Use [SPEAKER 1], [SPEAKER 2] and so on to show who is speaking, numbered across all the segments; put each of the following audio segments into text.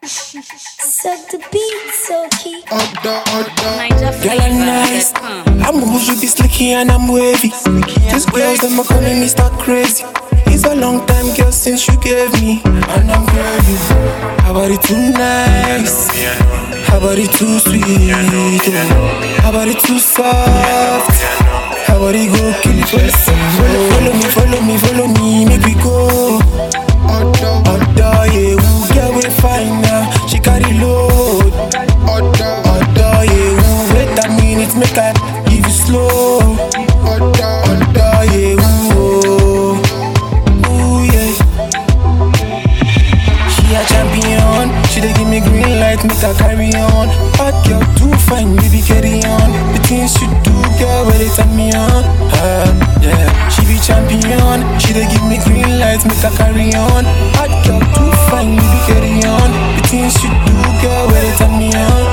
[SPEAKER 1] Suck the beat, Soaky.
[SPEAKER 2] Girl, I'm nice. I'm moves with this slicky and I'm wavy. These girls, them are calling me start crazy. It's a long time, girl, since you gave me, and I'm craving. How about it too nice? How about it too sweet? How about it too soft? How about it go kill it first? Follow, follow me, follow me, follow me, make we go. Odo, yeah, who get we fine now? She carry load. Odo, yeah, who wait a minute, make I give you slow. Odo, yeah, who, oh, ooh, yeah. She a champion, she dey give me green light, make her carry on. Hot girl, too fine, baby, carry on. The things you do, girl, where they turn me on. Uh, yeah, she be champion, she dey give me green light, make her carry on. Hot girl, too fine, baby, carry on. The things you do, girl, where they turn me on.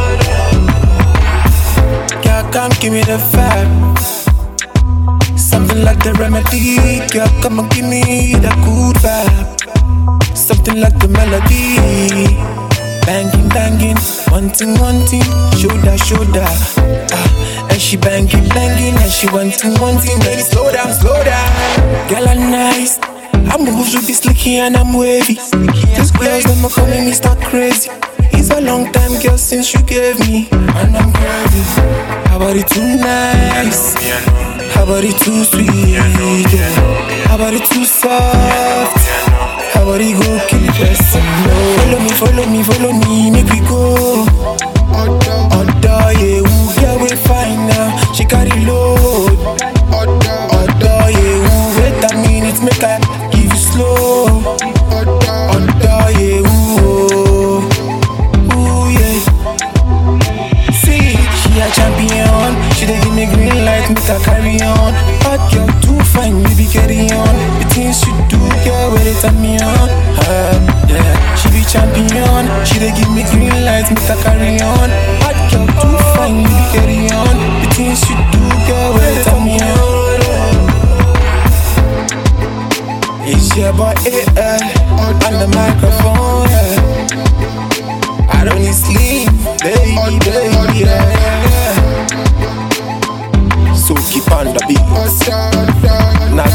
[SPEAKER 2] Girl, come give me the vibe. Something like the remedy, girl, come and give me the good vibe. Something like the melody. Banging, banging, wanting, wanting, shoulder, shoulder. Ah, and she banging, banging, and she wanting, wanting. Baby, slow down, slow down. Girl, I'm nice. I move with this slicky and I'm wavy. These girls, them are calling me start crazy. It's a long time, girl, since you gave me, and I'm crazy. How about it too nice? How about it too sweet? How about it too soft? How about it go kill it first? Follow me, follow me, follow me, make we go. Odo, yeah, who get we fine now? She carry load. Odo, yeah, who wait a minute, make I give you slow. Odo, yeah, who, oh, ooh, yeah. See, she a champion. She dey give me green light, make her carry on. Hot girl, too fine, baby, carry on. The things you do, girl, where they turn me on. Uh, yeah, she be champion. She dey give me green light, make her carry on. Hot girl, too fine, baby, carry on. The things you do, girl, where they turn me on. It's your boy AL on the microphone. Yeah. I don't need sleep, baby, baby, yeah. So keep on the beat. Not